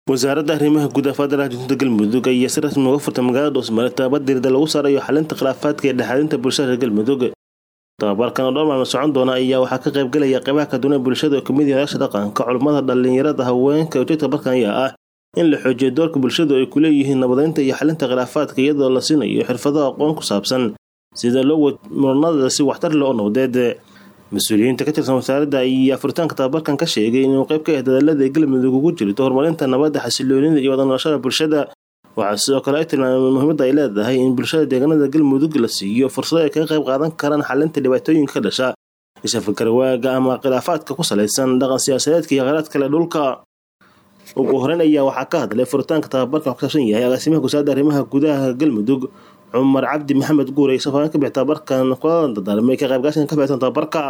wasaaradda arrimaha gudaha federaalka junuuda galmudug ayaa si rasmi uga furtay magaalada dhuusmare tababar diirada lagu saarayo xalinta khilaafaadka ee dhexaadinta bulshada reer galmudug tababarkan oo dhowr maalmo socon doona ayaa waxaa ka qaybgelaya qaybaha kaduwan ee bulshada oo kamid yahay odaasha dhaqanka culimmada dhalinyarada haweenka ujeedka barkan ayaa ah in la xoojiyo doorka bulshadu ay ku leeyihiin nabadeynta iyo xalinta khilaafaadka iyadoo la siinayo xirfado aqoon ku saabsan sida loo wad muranada si waxtar leh oo nabadeed mas-uuliyiinta ka tirsan wasaaradda ayaa furitaanka tababarkan ka sheegay inuu qayb ka ah dadaalada ay galmudug ugu jirto horumarinta nabadda xasiloonida iyo wada noolashada bulshada waxaa sidoo kale ay tilmaameen muhiimadda ay leedahay in bulshada deegaanada galmudug la siiyo fursado ay kaga qayb qaadan karaan xalinta dhibaatooyinka ka dhasha ishafagarwaaga ama khilaafaadka ku salaysan dhaqan siyaasadeedka iyo kheyraad kale dhulka ugu horeyn ayaa waxaa ka hadlay furitaanka tababarkan ku saabsan yahay agaasimaha wasaaradda arrimaha gudaha galmudug cumar cabdi maxamed guure safaan ka bixi tababarkan kuladan dadaalmay ka qaybgaashan ka bixsan tababarka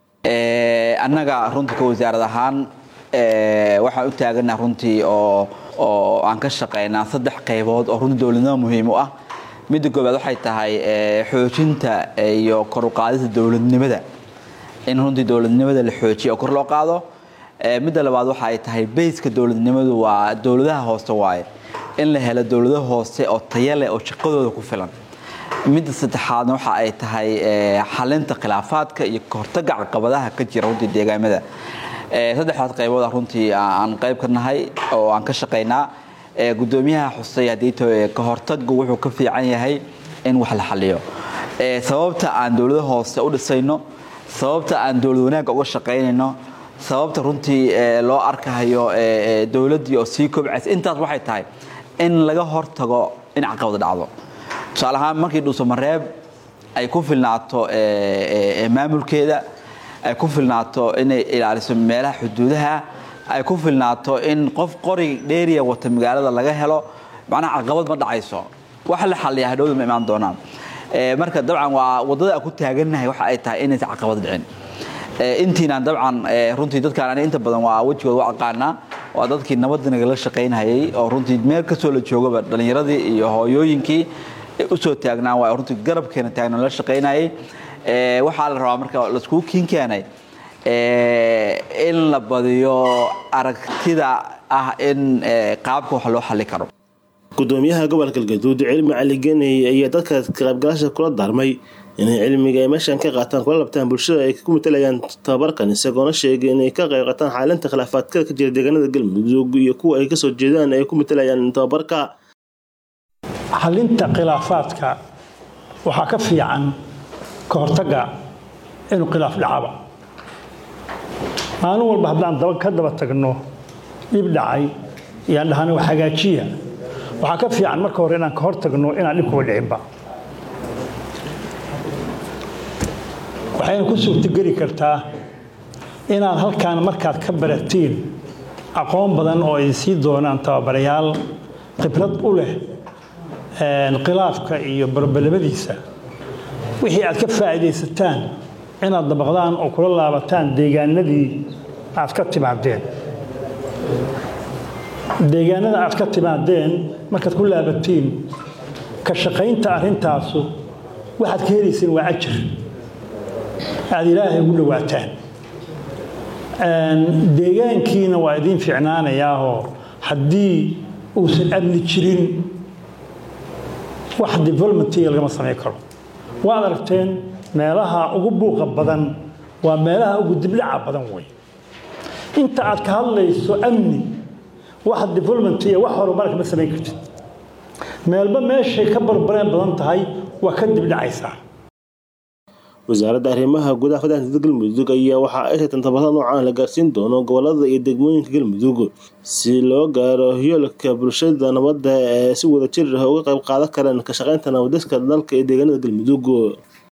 annaga runtii ka wasaarad ahaan waxaan u taagana runtii oo oo aan ka shaqaynaa saddex qaybood oo runtii dowladnimo muhiim u ah midda koobaad waxay tahay xoojinta iyo kor u qaadista dowladnimada in runtii dowladnimada la xoojiyo oo kor loo qaado midda labaad waxa ay tahay bayska dowladnimadu waa dowladaha hoose waaye in la helo dowlado hoose oo taya leh oo shaqadooda ku filan midda saddexaadna waxa ay tahay xalinta khilaafaadka iyo kahortaga caqabadaha ka jira runtii deegaamada saddexdaas qaybood runtii aan qayb ka nahay oo aan ka shaqaynaa gudoomiyaha xusay haddii kahortagu wuxuu ka fiican yahay in wax la xaliyo sababta aan dowlado hoose u dhisayno sababta aan dowlad wanaagga uga shaqaynayno sababta runtii loo arkahayo dowladdii oo sii kobcaysa intaas waxay tahay in laga hortago in caqabad dhacdo tusaale ahaan markii dhuusamareeb ay ku filnaato maamulkeeda ay ku filnaato inay ilaaliso meelaha xuduudaha ay ku filnaato in qof qori dheeriya wata magaalada laga helo macnaha caqabad ma dhacayso waxa la xaliya hadhowda ma imaan doonaan marka dabcan waa waddada aan ku taagannahay waxa ay tahay inaysan caqabad dhicin intiinaan dabcan runtii dadkaan ani inta badan waa wejigooda u aqaanaa waa dadkii nabadda nagala shaqaynhayay oo runtii meel kastoo la joogaba dhallinyaradii iyo hooyooyinkii usoo taagnaa waa runtii garabkeena taagna la shaqaynayay waxaa la rabaa marka laiskugu kiin keenay in la badiyo aragtida ah in qaabka wax loo xali karo gudoomiyaha gobolka galgaduud cilmi cali geney ayaa dadka kaqaybgalaasha kula daarmay inay cilmiga ay meeshan ka qaataan kula labtaan bulshada ay ku matalayaan tababarkan isagoona sheegay inay ka qayb qaataan xaalinta khilaafaadkada ka jira deegaanada galmudug iyo kuwa ay kasoo jeedaan ay ku matalayaan tababarka xalinta khilaafaadka waxaa ka fiican ka hortagga inuu khilaaf dhacaba maalin walba haddaan ka daba tagno dhib dhacay iyaan dhahana wax hagaajiya waxaa ka fiican marka hore inaan ka hor tagno inaan dhib kuba dhicinba waxayna ku suurtogeli kartaa inaad halkaan markaad ka baratiin aqoon badan oo ay sii doonaan tababarayaal khibrad u leh khilaafka iyo barbalamadiisa wixii aad ka faa'iidaysataan inaad dabaqdaan oo kula laabataan deegaanadii aad ka timaadeen deegaanada aad ka timaadeen markaad ku laabatiin ka shaqaynta arrintaasu waxaad ka helayseen waa ajir aad ilaahay ugu dhowaataan deegaankiina waa idiin ficnaanayaahoo haddii uusan amni jirin wax developmentiga lagama samayn karo waad aragteen meelaha ugu buuqa badan waa meelaha ugu dibdhaca badan wey inta aad ka hadlayso amni wax developmentiga wax horumar kama samayn kartid meelba meeshay ka barbareen badan tahay waa ka dibdhacaysaa wasaaradda arrimaha gudaha federaalka galmudug ayaa waxa ay sheegteen tababarada noocaan la gaarsiin doono gobolada iyo degmooyinka galmudug si loo gaaro yoolka bulshada nabadda ee si wada jir ah uga qayb qaadan karaan ka shaqaynta nabadiska dalka ee deegaanada galmudug